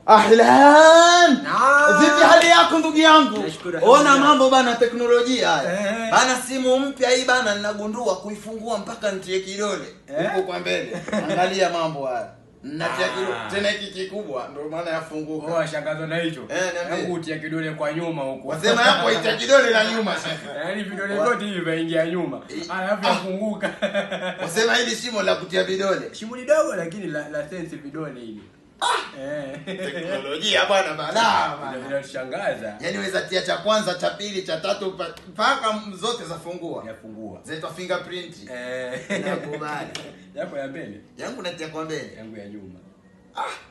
Ahlan. Naam. Vipi hali yako ndugu yangu? Nashukuru, Ona alhamdulillah. mambo bana teknolojia haya. Eh. Bana simu mpya hii bana ninagundua kuifungua mpaka nitie kidole. Eh. Huko kwa mbele. Angalia mambo haya. Natia Ah. kidole tena hiki kikubwa ndio maana yafunguka. washangazwa na hicho Eh, niambie. Hebu utia kidole kwa nyuma huku Wasema hapo ita kidole na nyuma shekhe. yaani vidole vyote hivi vaingia nyuma alafu yafunguka Wasema hili shimo la kutia vidole. shimo ni dogo lakini la, la sense vidole hili eh Teknolojia bwana balaa bana. vinatushangaza Yaani weza tia cha kwanza, cha pili, cha tatu pa- mpaka zote zafungua. yafungua Zaitwa fingerprint. eh Nakubali. yako ya mbele Yangu natia kwa mbele. yangu ya nyuma Ah,